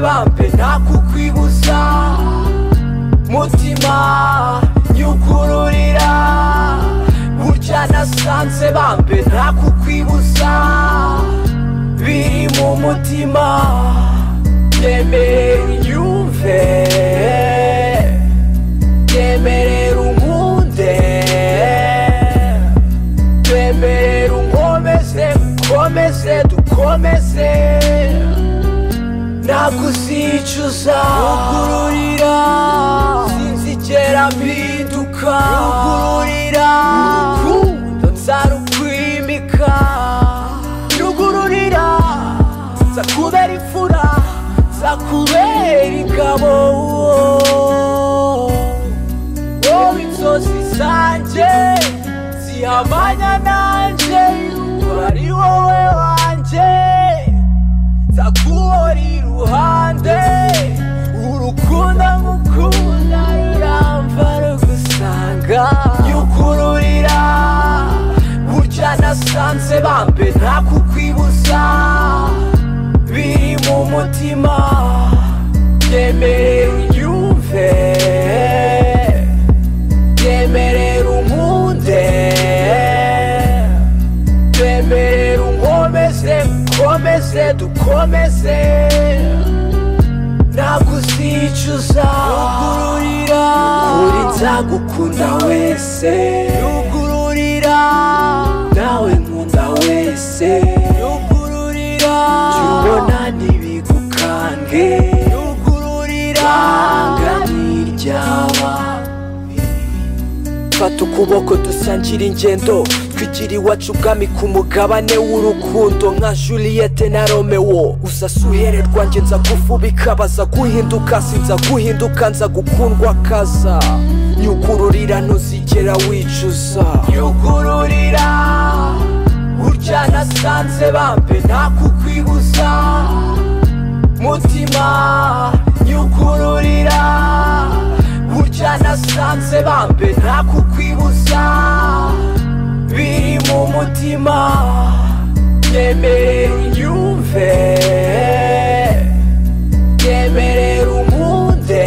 bampe ntakukwibuza mutima nyukururira burya nasanze bampe ntakukwibuza biri mu mutima yemere yumve yemerera unkunde yemerera unkomeze ukomeze dukomeze nakuzicuza rugururira sinzigera mpinduka rugururira urukundo nzarukwimika rugururira nzakubera imfura nzakubera ingabo wowe inzozi zanjye zihamanya nanjye ari wowe wanjye nzaguhora iruhande urukundo ngukunda ruramva rugusanga nyukururira burya nasanze bambe ntakukwibuza biri mu mutima yemerera unyumve yemerera unkunde yemerera unkomeze ukomeze dukomeze nakuzicuza rugururira uri nzagukunda wese rugururira nawe nkunda wese rugururira tubona ntibigukange rugururira nganiryawa fata ukuboko dusangire ingendo twigira iwacu ubwami ku mugabane w'urukundo nka Juliette na Romeo uzasa uhere rwanjye nza gufubika baza guhinduka sinza guhinduka nza gukundwa kaza nyugururira ntuzigera wicuza nyugururira burya nasanze bambe ntakukwibuza mutima nyugururira burya nasanze bambe ntakukwibuza biri mu mutima yemerera unyumve yemerera unkunde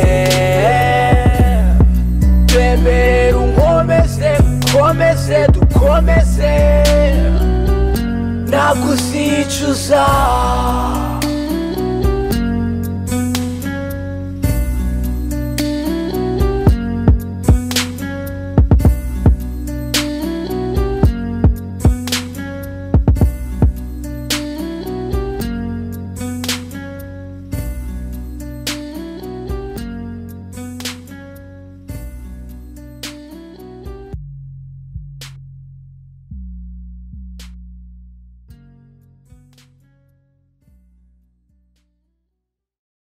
yemerera unkomeze ukomeze dukomeze nakuzicuza